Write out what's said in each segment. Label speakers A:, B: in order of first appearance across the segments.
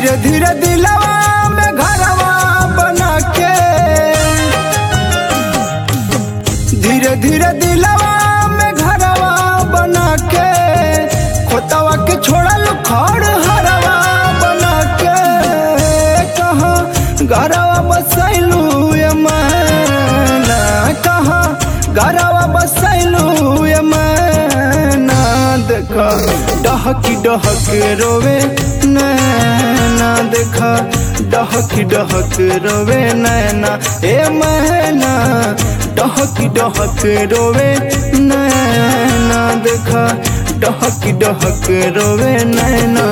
A: धीरे धीरे दिलवा में घरवा बना के धीरे धीरे दिलवा में घरवा बना के खोतवा के छोड़ल खड़ हरवा बना के कहाँ घरवा बसैलू ये मैना कहाँ घरवा बसैलू ये मैना देखा डहकी डहक रोवे नैना देखा डहकी डहक रोवे नैना ए मैना डहकी डहक रोवे नैना देखा डहकी डहक रोवे नैना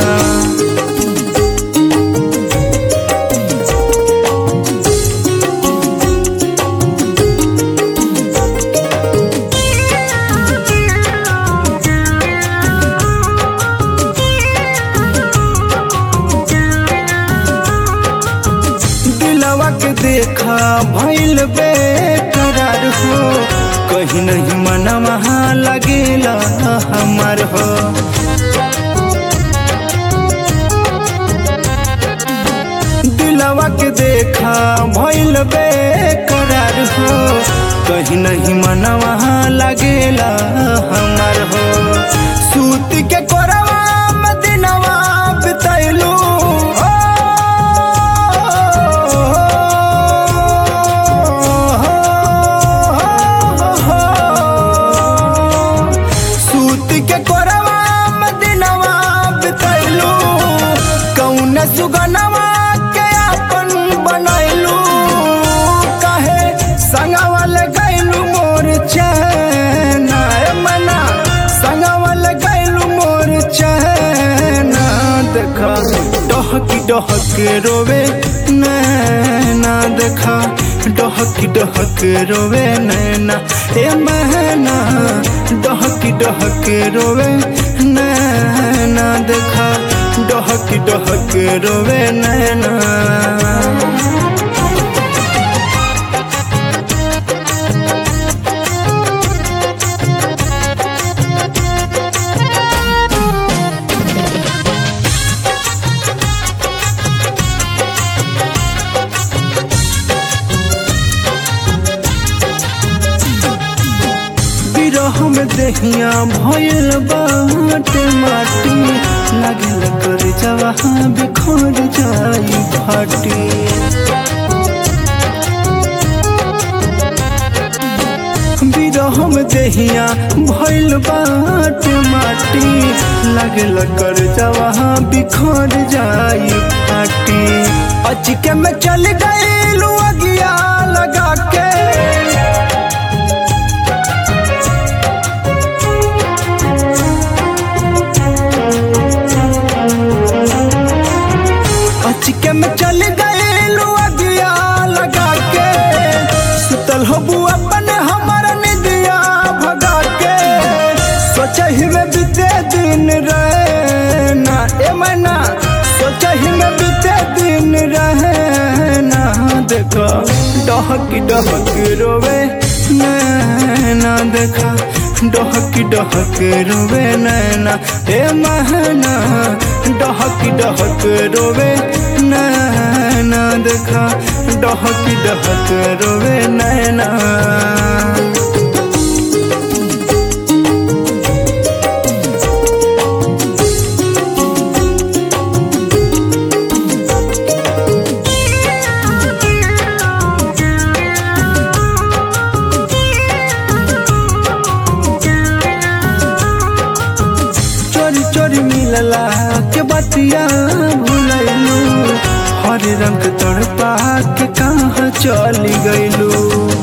A: दिलवा के देखा भइल बेकरार हो कहीं नहीं मनवा लगेला हमार हो दिलवा के देखा भइल बेकरार हो कहीं नहीं मनवा लगेला हमार हो सूत के कोरवा में दिनवा बितैलू सूत के कोरवा में दिनवा बितैलू कौन सुगनवा के अपन बनैलू कहे संगवा लगैलू मोर चैना ए मना संगवा लगैलू मोर चैना देखा डहकी डहक रोवे नैना देखा डहकी डहक रोवे नैना ए महना डहकी डहक रोवे नैना देखा डहकी डहक रोवे नैना बिरह में दहिया भयल बाटे माटी लागल कर जवा बिखर जाई फाटी बिरह में दहिया भयल बाटे माटी लागल कर जवा बिखर जाई फाटी अचके में चल गई अगिया लगा के अचके में चल गए अगिया लगा के सुतल हो अपन हमर निदिया भगा के सोचही में बीते दिन रहना ए मना सोचही में बीते दिन रहना देखो डहकी डहक रोवे नैना देखा डहकी डहक रोवे नैना हे महना डहकी डहक रोवे नैना देखा डहकी डहक रोवे नैना चोरी चोरी मिलला के बतिया भूलैलू हर रंग तड़पा के कहाँ चली गईलू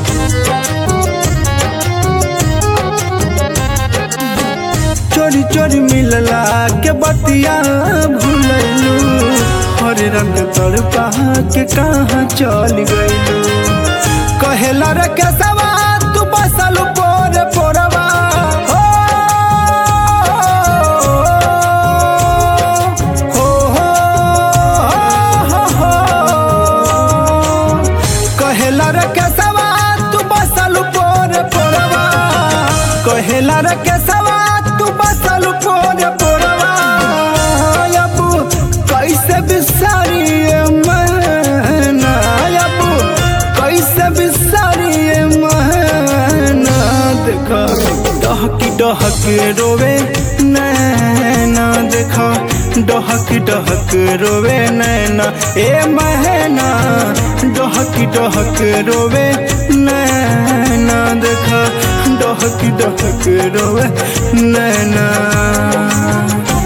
A: चोरी चोरी मिलला के बतिया भूलैलू हर रंग तड़पा के कहाँ चली गईलू कहेला रे केसवा तू बसल पोर पोरवा हो हो हो हो कहेला रे केसवा तू बसल पोर पोरवा कहेला रे केसवा तू बसल पोर पोरवा अब कैसे भी डहकी डहक रोवे नैना देखा डहक डहक रोवे नैना ए महना डहकी डहक रोवे नैना देखा डहक डहक रोवे नैना